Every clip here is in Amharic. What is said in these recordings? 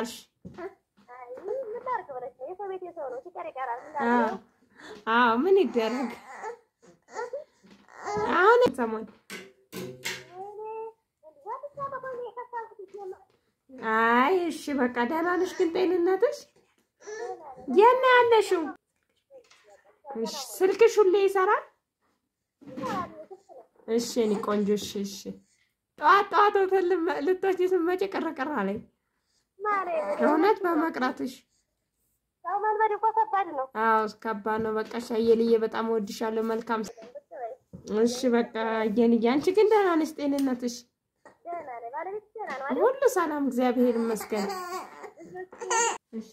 መጣሽ? አይ ምን ላድርግ ብለሽ ነው? የሰው ቤት የሰው ነው ሲቀር ይቀራል። ምን አዎ ላድርግ? አዎ፣ ምን ይደረግ አሁን ሰሞን ወይኔ ወጥቼ በቆይ የከሳልኩት ይጀምር አይ እሺ በቃ ደህና ነሽ ግን ጤንነትሽ? የት ነው ያለሽው? እሺ ስልክሽ ሁሌ ይሰራል? እሺ እኔ ቆንጆ እሺ እሺ። ጠዋት ጠዋት ሆቴል ልመ- ልትወጪ ስትመጪ ቅርቅር አለኝ ማለት እውነት በመቅረትሽ። ሰው መልመድ እኮ ከባድ ነው። አዎ ከባድ ነው። በቃ ሻየልዬ በጣም እወድሻለሁ። መልካም እሺ በቃ እየንዬ አንቺ ግን ደህና ነሽ? ጤንነትሽ ደህና ነኝ። ባለቤትሽ ደህና ነው አይደል? ሁሉ ሰላም እግዚአብሔር ይመስገን። እሺ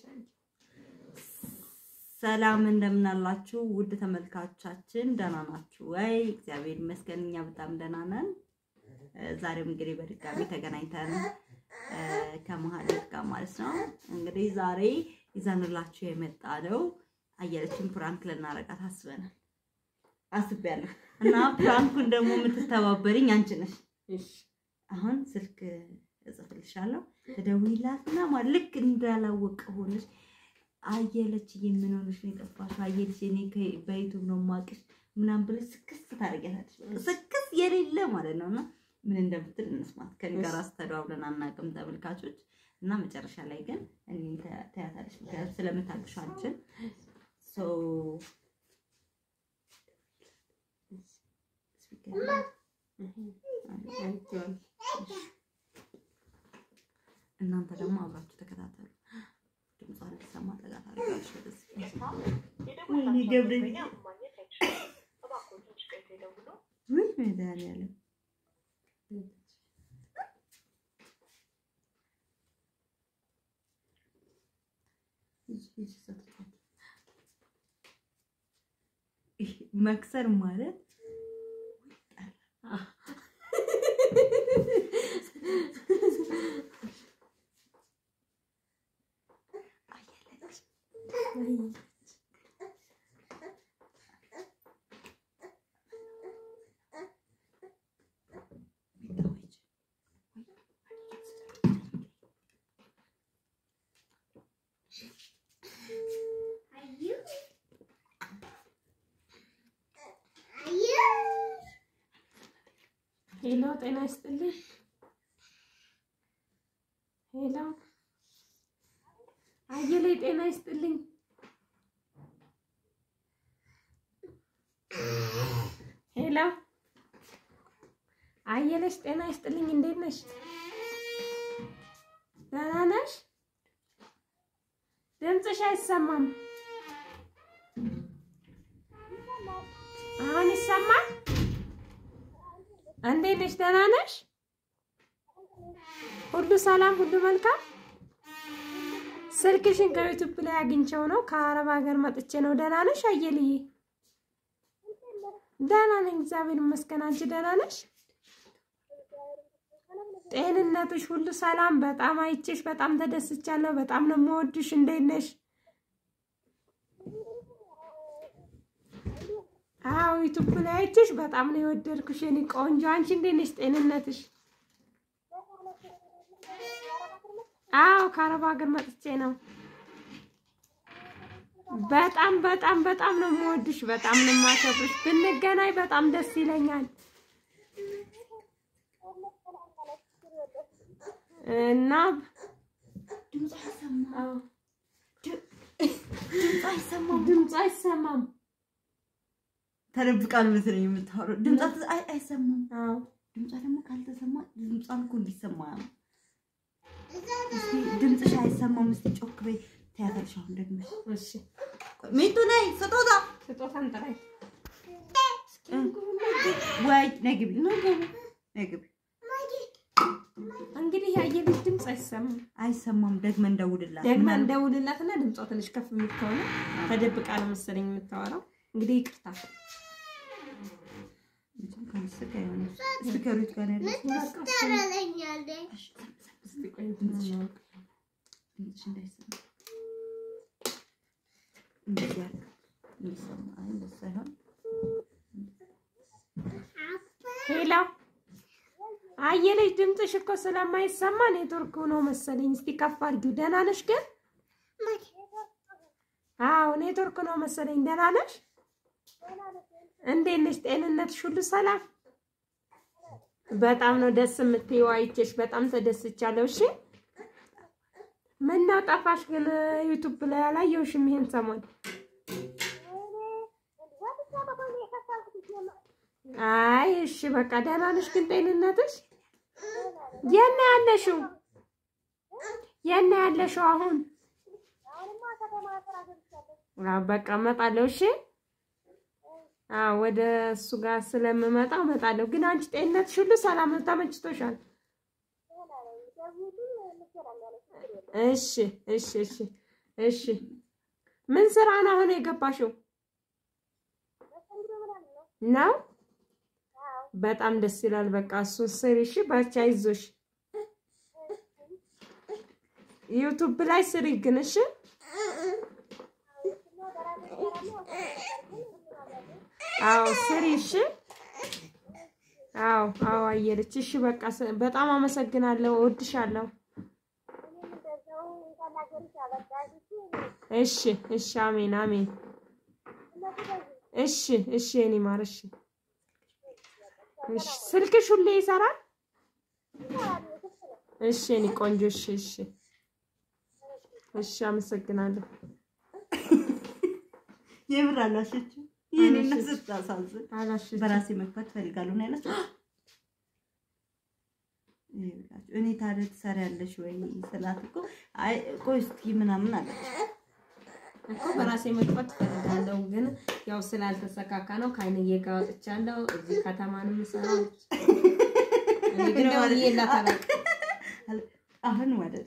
ሰላም እንደምናላችሁ ውድ ተመልካቾቻችን ደህና ናችሁ ወይ? እግዚአብሔር ይመስገን እኛ በጣም ደህና ነን። እ፣ ዛሬም እንግዲህ በድጋሚ ተገናኝተን እ፣ ከመሀሌት ጋር ማለት ነው። እንግዲህ ዛሬ ይዘንላችሁ የመጣ ነው አየለችን ፕራንክ ልናረጋት አስበናል አስቤያለሁ እና ፕራንኩን ደግሞ የምትተባበሪኝ አንቺ ነሽ። እሺ አሁን ስልክ እጽፍልሻለሁ ትደውይላትና ማለት ልክ እንዳላወቀ ሆነሽ አየለች ምን ሆነሽ ነው የጠፋሽው? አየለች እኔ ከ- በዩቱብ ነው የማውቅሽ ምናምን ብለሽ ስክስ ታደርጊያታለሽ። በቃ ስክስ የሌለ ማለት ነው። እና ምን እንደምትል እንስማት። ከኔ ጋር አስተደዋውለን አናውቅም ተመልካቾች። እና መጨረሻ ላይ ግን እኔ ተያታለሽ፣ ምክንያቱም ስለምታውቅሽ አንቺን ሶ እናንተ ደግሞ አብራችሁ ተከታተሉ። ድምጿ እንዲሰማ ጠጋ ታደርጋለች። ወደዚህ ወይኔ ገብርኤል፣ ውይ መድኃኒዓለም ይህ መክሰር ማለት ሄሎ ጤና ይስጥልኝ። ሄሎ አየለ ጤና ይስጥልኝ። ሄሎ አየለሽ ጤና ይስጥልኝ። እንዴት ነሽ? ደህና ነሽ? ድምፅሽ አይሰማም። አሁን ይሰማል? እንዴት ነሽ? ደህና ነሽ? ሁሉ ሰላም፣ ሁሉ መልካም። ስልክሽን ከዩቲዩብ ላይ አግኝቼው ነው። ከአረብ ሀገር መጥቼ ነው። ደህና ነሽ አየልዬ? ደህና ነኝ፣ እግዚአብሔር ይመስገን። አንቺ ደህና ነሽ? ጤንነትሽ ሁሉ ሰላም? በጣም አይቼሽ በጣም ተደስቻለሁ። በጣም ነው የምወድሽ። እንዴት ነሽ? አዎ ዩቲዩብ ላይ አይቼሽ በጣም ነው የወደድኩሽ የኔ ቆንጆ። አንቺ እንዴት ነሽ? ጤንነትሽ? አዎ ከአረብ ሀገር መጥቼ ነው። በጣም በጣም በጣም ነው የምወድሽ፣ በጣም ነው የማከብርሽ። ብንገናኝ በጣም ደስ ይለኛል እና ድምፅ አይሰማም፣ አዎ ድምፅ አይሰማም። ድምፅ አይሰማም። ተደብቃ ነው መሰለኝ የምታወራው። ድምጿ አይ- አይሰማም። አዎ ድምጿ ደግሞ ካልተሰማ ድምጿን እኮ እንዲሰማ ነው። እስኪ ድምፅሽ አይሰማም። እስኪ ጮክ በይ። ትያታለሽ አሁን ደግመሽ። እሺ ሚጡ ነይ ስጦታ ስጦታን ጥራይ። ወይ ነይ ግቢ፣ ነይ ግቢ፣ ነይ ግቢ። እንግዲህ ያየልሽ ድምፅ አይሰማም። አይሰማም። ደግመን እንደውልላት። ደግማ ምናምን- እንደውልላትና ድምጿ ትንሽ ከፍ የሚል ከሆነ ተደብቃ ነው መሰለኝ የምታወራው። እንግዲህ ይቅርታ። ከስልክ አይሆንም። ስፒከሩ የት ጋር ነው ያለው? እስኪ ቆይ ድምፅሽ ማወቅ ድምፅሽ እንዳይሰማ እንደዚህ አድርግ። እንዲሰማ። አይ እንደሱ አይሆን። ሄሎ አየለች ድምፅሽ እኮ ስለማይሰማ ኔትወርክ ነው መሰለኝ። እስቲ ከፍ አድርጊው። ደህና ነሽ ግን? አዎ ኔትወርክ ነው መሰለኝ። ደህና ነሽ? እንዴት ነሽ? ጤንነትሽ ሁሉ ሰላም? በጣም ነው ደስ የምትይው። አይቼሽ በጣም ተደስቻለሁ። እሺ ምነው ጠፋሽ ግን? ዩቱብ ላይ አላየሁሽም ይሄን ሰሞን። አይ እሺ በቃ ደህና ነሽ ግን ጤንነትሽ? የት ነው ያለሽው? የት ነው ያለሽው አሁን? አዎ በቃ እመጣለሁ። እሺ አዎ ወደ እሱ ጋር ስለምመጣ እመጣለሁ። ግን አንቺ ጤንነትሽ ሁሉ ሰላም ነው? ተመችቶሻል? እሺ እሺ እሺ እሺ። ምን ስራ ነው አሁን የገባሽው? ነው በጣም ደስ ይላል። በቃ እሱን ስሪ እሺ። በርቺ፣ አይዞሽ። ዩቱብ ላይ ስሪ ግን እሺ። አዎ ስሪ እሺ። አዎ አዎ አየለች። እሺ በቃ ስ- በጣም አመሰግናለሁ። እወድሻለሁ። እሺ እሺ። አሜን አሜን። እሺ እሺ። የኔ ማር እሺ እሺ። ስልክሽ ሁሌ ይሰራል? እሺ የኔ ቆንጆ። እሺ እሺ እሺ። አመሰግናለሁ። የምር አላሸችም። ይህን እነሱ ስታሳዝን አላሽም በራሴ መግባት ፈልጋለሁ ነው ያለችው። ይኸውላችሁ እኔ ታዲያ ትሰሪያለሽ ወይ ስላት እኮ አይ ቆይ እስኪ ምናምን አለች። እኮ በራሴ መግባት እፈልጋለሁ፣ ግን ያው ስላልተሰካካ ነው ከአይንዬ ጋር ወጥቻለሁ። እዚህ ከተማ ነው የምሰራው። እኔ ግን ደውዬላት አላውቅም። አሁን ማለት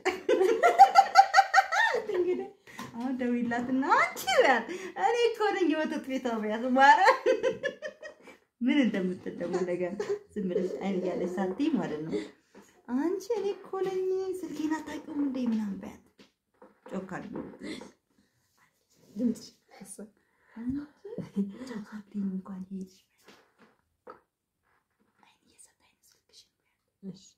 እንግዲህ አሁን ደውይላትና አንቺ በያት እኔ እኮ ነኝ የወተት ቤቷ በያት ማርያም ምን እንደምትል ደግሞ ነገር ዝም ብለሽ አይን እያለች ሳትይ ማለት ነው። አንቺ እኔ እኮ ነኝ ስልኬን አታውቂውም እንዴ ምናምን በያት ጮክ አድርጎ ድምፅሽ አንቺ ጮክ አትይም እንኳን ሄድሽ አይን እየሰጣኝ ነው ስልክሽን በያት። እሺ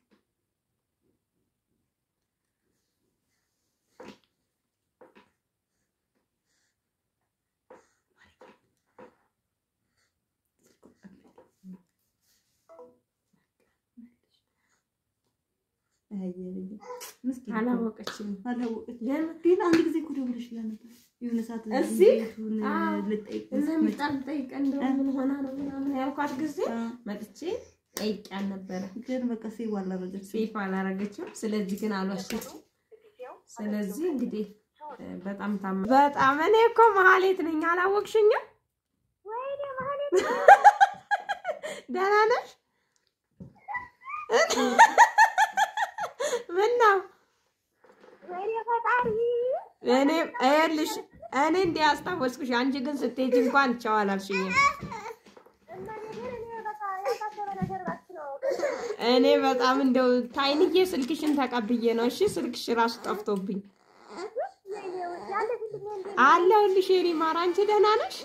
ምስኪን እኮ አላወቀችም። አላወቀችም። ግን ግን አንድ ጊዜ እኮ ደውለሽላት ነበር የሆነ ሰዓት እዚህ? ቤቱን አዎ። ልጠይቅ እነሚጣል ጠይቀ እንደው ምን ሆና ነው ምናምን ያልኳት ጊዜ አ፣ መጥቼ ጠይቂያን ነበረ። ግን በቃ ሴቭ አላደረገችም። ሴፍ አላረገችም። ስለዚህ ግን አልዋሸችም። ስለዚህ እንግዲህ እ፣ በጣም ታማ በጣም እኔ እኮ መሀሌት ነኝ አላወቅሽኝም? ደህና ነሽ? ምን ነው እኔ ይኸውልሽ እኔ እንዲህ አስታወስኩሽ። አንቺ ግን ስትሄጂ እንኳን ቻው አላልሽኝም። እኔ በጣም እንደው ታይንዬ ስልክሽን ተቀብዬ ነው። እሺ ስልክሽ ራሱ ጠፍቶብኝ አለሁልሽ። የኔ ማር አንቺ ደህና ነሽ?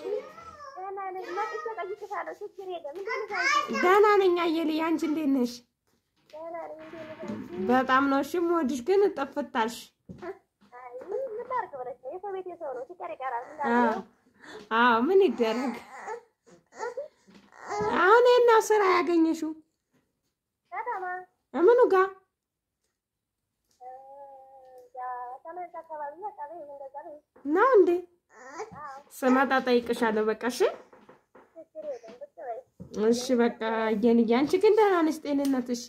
ደህና ነኝ አየልኝ። አንቺ እንዴት ነሽ? በጣም ነው እሺ የምወድሽ። ግን ጠፍታልሽ። አዎ አዎ፣ ምን ይደረግ። አሁን የት ነው ስራ ያገኘሽው? ምኑ ጋር ነው እንዴ? ስመጣ ጠይቅሻለሁ። በቃ እሺ እሺ፣ በቃ እየንዬ። አንቺ ግን ደህና ነሽ? ጤንነትሽ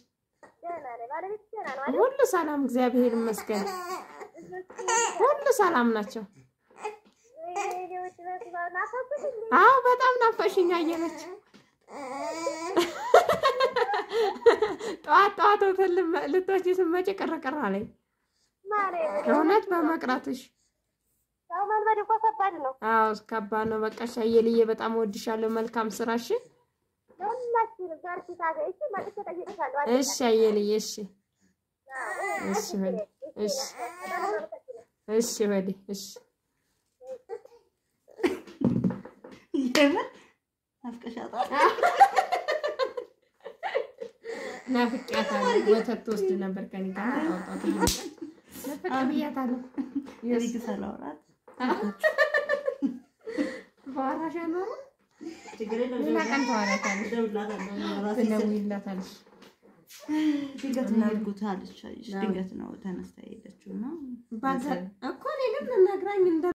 ሁሉ ሰላም? እግዚአብሔር ይመስገን ሁሉ ሰላም ናቸው። አዎ በጣም ናፈሽኝ አየለች። ጠዋት ጠዋት ሆቴል ልትወጪ ስትመጪ ቅር ቅር አለኝ እውነት በመቅረትሽ። ሰው መልመድ እኮ ከባድ ነው። አዎ ከባድ ነው። በቃ እሺ አየልዬ በጣም እወድሻለሁ። መልካም ስራሽ። ለሁላችንም በርቺ፣ ታገይ። እሺ መጥቼ እጠይቅሻለሁ። እሺ አየልዬ እሺ እሺ ወዲ እሺ እሺ ወዲ እሺ የምር ናፍቀሻታል። ናፍቄያታለሁ። ወተት ትወስድ ነበር ከእኔ ጋር ጣውጣት ለፈቅ ብያታለሁ። የልጅ ሰላውራት በአዋራሽ ኖሮ ችግር የለም ሌላ ቀን ታወሪያታለሽ፣ እደውልላታለሁ ራሴ ትደውይላታለሽ። ድንገት ነው የሄድኩት አለች። ድንገት ነው ተነስታ የሄደችው እና ባዛ እኮ እኔ ግን ልነግራኝ እንደ